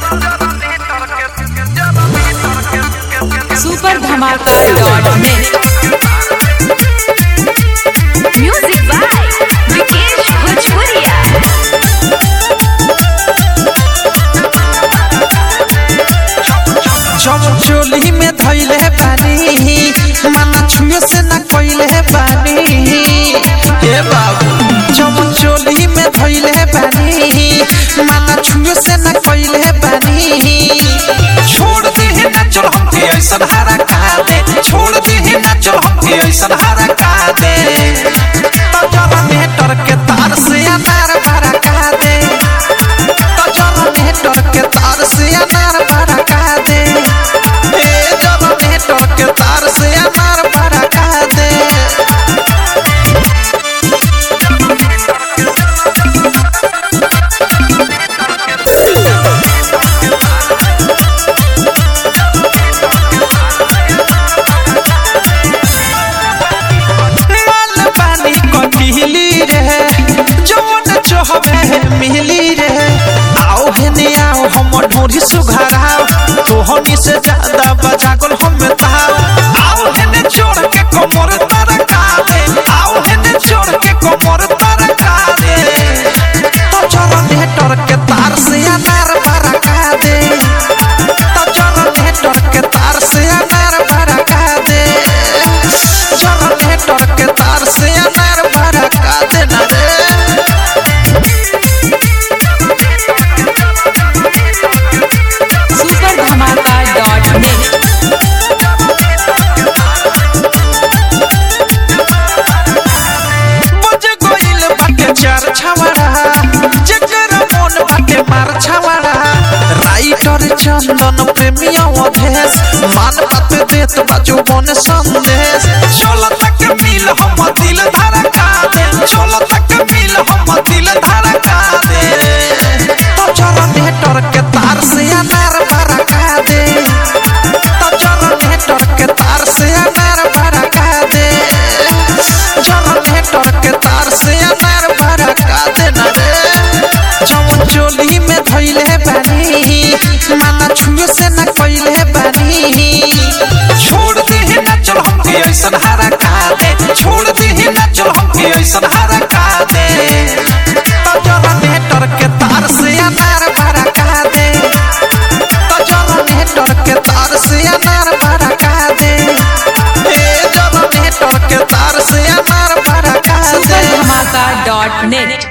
super Dhamaka dot net music by Vikesh भोजपुरिया चोली में धैले बानी माना छुए से न कोइले बानी हे बाबू चमन चोली में धैले बानी माना छुए से न कोइले बानी छोड़ दे ही ना चल हम के ऐसन हारा का दे छोड़ दे ही ना चल हम के ऐसन हारा का दे तो जरा नेटर के तार से अनार भरा का दे तो जरा नेटर के तार से अनार भरा का दे ए जरा नेटर के तार से अनार भरा का दे माल पानी कटिली रे जवन चहबे मिली रे आओ हेने आओ हम ढोरी सुघराओ तोहनी से ज्यादा बजागल हम ताओ आओ हेने छोड़ के कमर तरका दे आओ हेने छोड़ के कमर तरका दे तो चलो नेटर के तार से अनार बरका दे तो चलो नेटर के तार से अनार बरका दे चलो नेटर के तार से अनार बरका दे ना रे सुपर धमाका डॉट नेट बज गइल बाटे चार छवाड़ा जेकर मन बाटे मार छवाड़ा राइटर चंदन प्रेमिया अधेश मान बात देत बाजू बन संदेश चल तक मिल हम